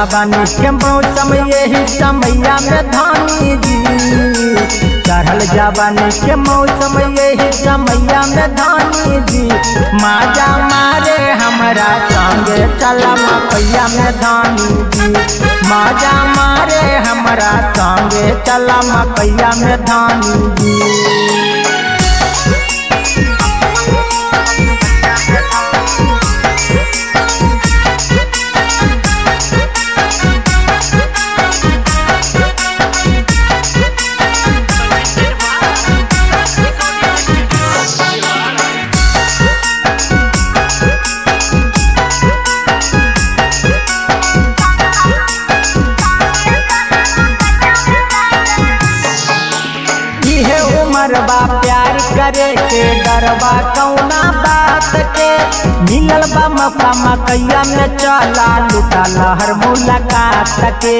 जवानी के मौसम यही समैया में धानी जी चढ़ल जवानी के मौसम यही समैया में धानी जी माजा मारे हमरा संगे चला मकैया में धानी जी माजा मारे हमरा संगे चला मकैया में धानी जी इहे उमर बा प्यार करे के डरबा कौना बात के मिलल बा मौका मकैया में चला लुटा लहर मुलाकात के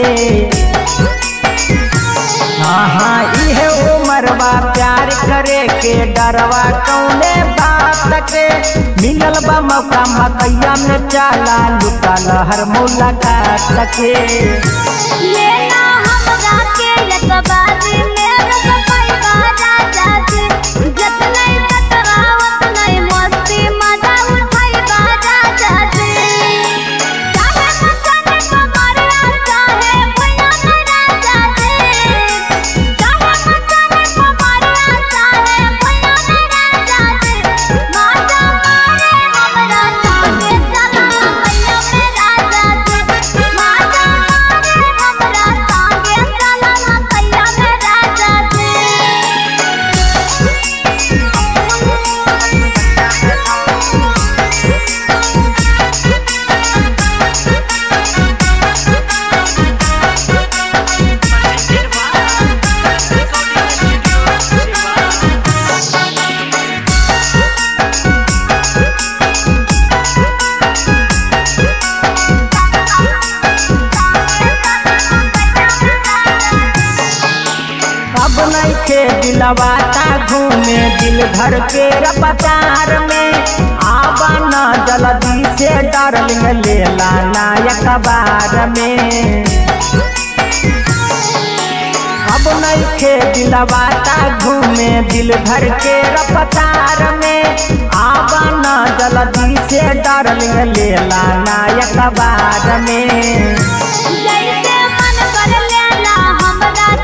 हाँ हाँ इहे उमर बा प्यार करे के डरवा कौने बात के मिलल बा मौका मकैया में चला लुटा लहर मुलाकात के लेना हमरा के यकबारी में रसपैबा राजा जी जतनै सतरावत नै मस्ती मजा उठैबा राजा जी चाहे मचने कमरिया चाहे भैया नै राजा जी चाहे मचने कमरिया चाहे भैया नै राजा जी माजा मारे हमरा संगे चला भैया में राजा जी माजा मारे हमरा संगे चला भैया में राजा जी अब नहीं खे दिलवाता घूमे दिल भर के रपतार में आवा न जल्दी से डार्लिंग लेला नायक बार में अब नहीं खे दिलवाता घूमे दिल भर के रपतार में आवा न जल्दी से डार्लिंग लेला नायक बार में जैसे मन कर लेला हमरा